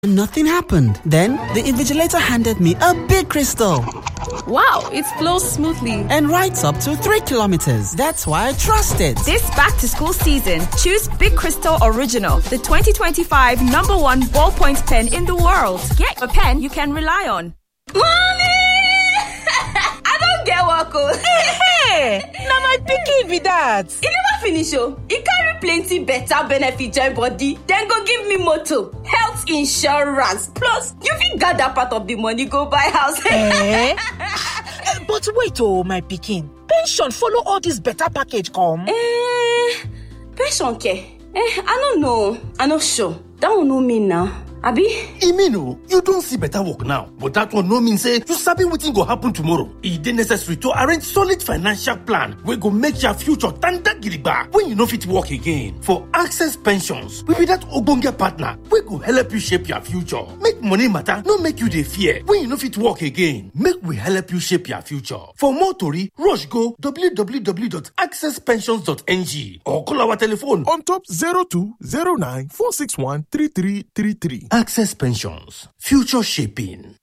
Nothing happened. Then the invigilator handed me a big crystal Wow, it flows smoothly. and writes up to three kilometers. That's why I trust it. This back to school season, choose Big Crystal Original, the 2025 number one ballpoint pen in the world. Get a pen you can rely on. Mommy! I don't get work. Hey, na my pikin be that. E never finish oh. E carry plenty better benefit join body. Then go give me motor, health insurance, plus you fit gather part of the money go buy house. Eh? But wait oh, my pikin. Pension follow all this better package come. Eh, pension care? Eh, I no know. I no sure. That one no mean now. Abi? e mean o you don see better work now but that one no mean say you sabi wetin go happen tomorrow e dey necessary to arrange solid financial plan wey go make your future tanda gidigba when you no fit work again for access pensions we be that ogbonge partner wey go help you shape your future make money matter no make you dey fear when you no fit work again make we help you shape your future for more tori rush go www.accesspensions.ng or call our telephone on top 0209 461 3333. access pensions future shaping.